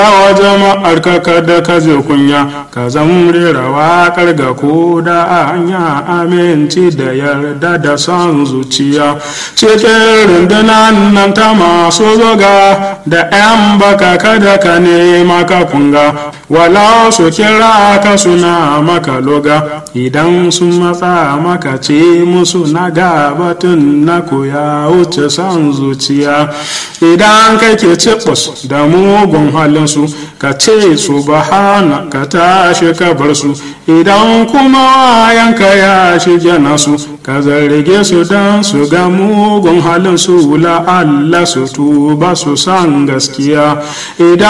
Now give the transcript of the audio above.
Yawa jama'ar ka kada ka je kunya ka zan rera waƙar ga ko da hanya aminci da yarda da son zuciya cikin rundunan nan ta masu zoga da 'yan baka kada ka nema ka kunga wala su kira ka suna maka loga idan sun matsa maka ce musu na gabatun na koya wuce son zuciya idan kake cibus da mugun halin su ka ce subhana ka tashi ka bar su idan kuma yanka ya shige nasu ka zarge su don su ga mugun halin su la'alla su tuba su san gaskiya idan